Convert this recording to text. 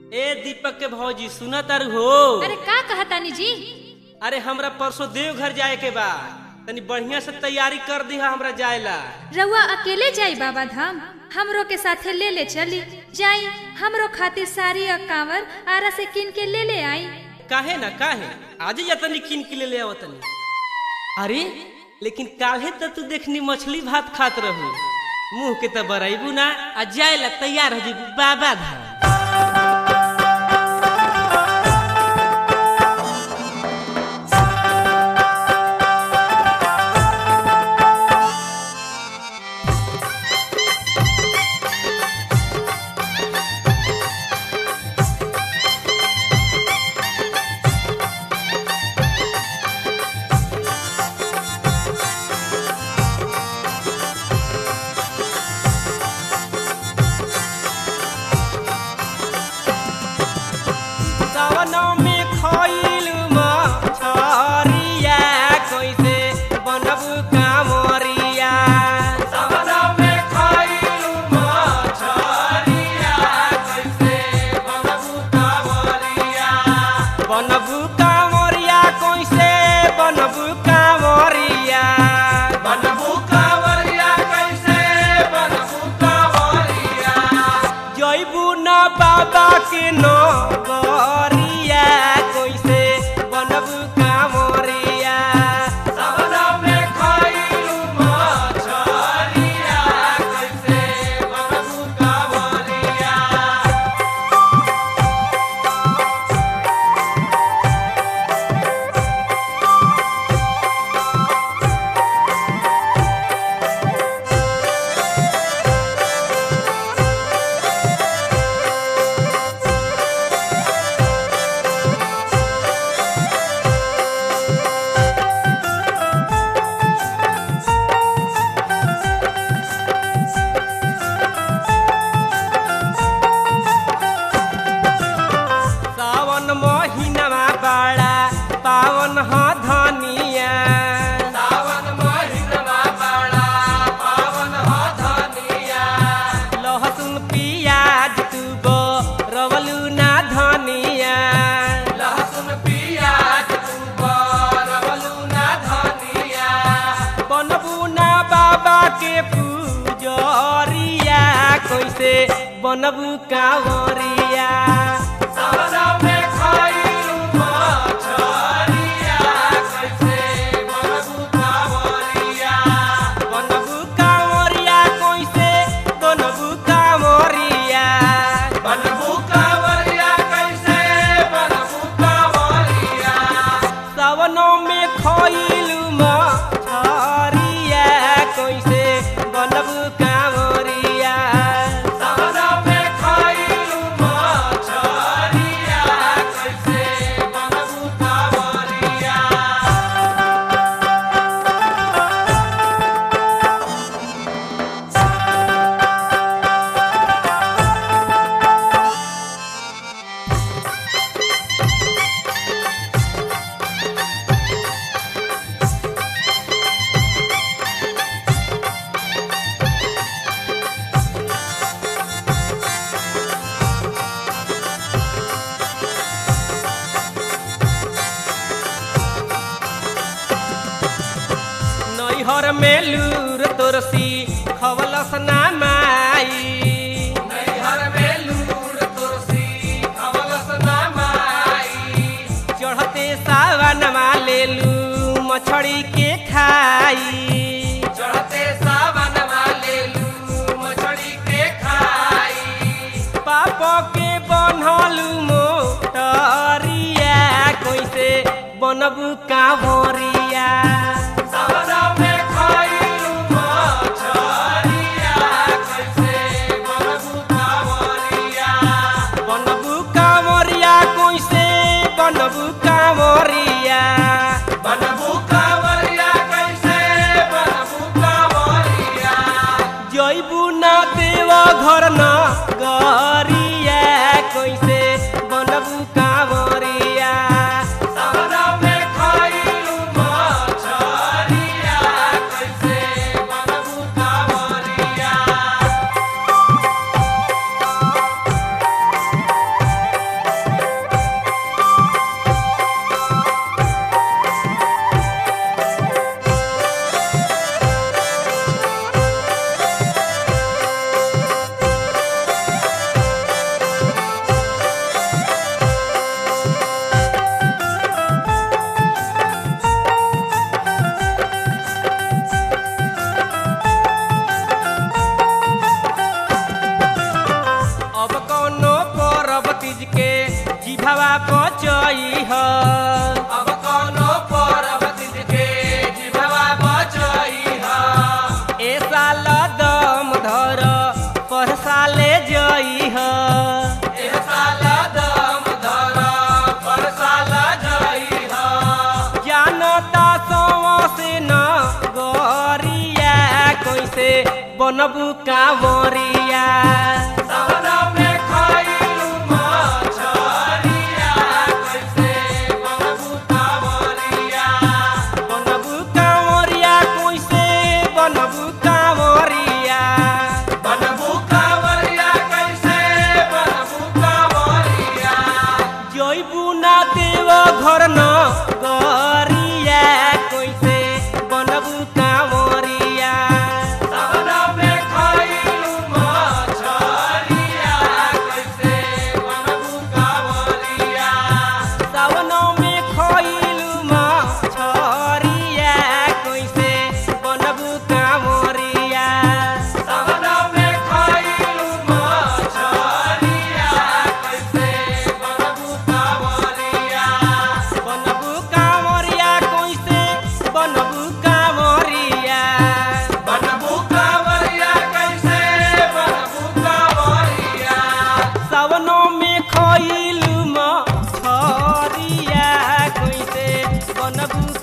ए दीपक के भौजी सुना तारू हो अरे का कहतानी जी अरे हमरा परसों देवघर जाए के बा तनी बढ़िया से तैयारी कर दी हमरा जाएला रउआ अकेले जाई बाबा धाम हमरो के साथे ले ले चली जाई हमरो खातिर साड़ी और कांवर आरा से किन के ले ले आई काहे ना काहे आज ही तनी किन के ले ले आओ तनी अरे लेकिन काहे त तू देखनी मछली भात खात रहू मुंह के त बराइबू ना आ जाएला तैयार हो जेबू बाबा धाम सावनों में खइल मछरिया कैसे बनबू कामरिया सावनों में खइल मछरिया कैसे बनबू कामरिया बनबू कामरिया कैसे बनबू कामरिया बनबू कामरिया कैसे बनबू कामरिया जैबू न बाबा के नगरिया कैसे बनबू कामरिया सबना में खइलू मछरिया कैसे बनबू कामरिया सावन महीनामा बड़ा पावन ह धनिया सावन महीनामा बड़ा पावन ह धनिया लहसुन पियाज तू गो रवलू ना धनिया लहसुन पियाज तू गो रवलू ना धनिया बनबू ना बाबा के पूजरिया कैसे बनबू कांवरिया सावना में खइलू मछरिया कैसे बनबू कांवरिया बनबू कांवरिया कैसे बनबू कांवरिया बनबू कांवरिया कैसे बनबू कांवरिया सावनों में खइलू मछरिया कैसे बनबू कांवरिया सावनों में खइलू मछरिया कैसे बनबू कांवरिया नैहर में लूर तोरसी खवलस ना माई नैहर में लूर तोरसी खवलस ना माई चढ़ते सावन ले लू मछड़ी के खाई चढ़ते सावन ले लू मछड़ी के खाई पाप के बनलू मोटरिया कैसे बनबू कांवरिया सावना में खइलू मछरिया कैसे बनबू कांवरिया बनबू कांवरिया कैसे बनबू कांवरिया बनबू कांवरिया कैसे बनबू कांवरिया जइबू ना देव घर न गरिया कैसे बनबू कांवरिया सावना में खइलू मछरिया कैसे बनबू कांवरिया कैसे बनबू कांवरिया बनबू कांवरिया कैसे बनबू कांवरिया जइबू ना देव घर न गरिया कैसे बनबू कांवरिया सावन में खइलू मछरिया कैसे बनबू कांवरिया बनबू कांवरिया कैसे बनबू कांवरिया सावनो में खइलू मछरिया कैसे बनबू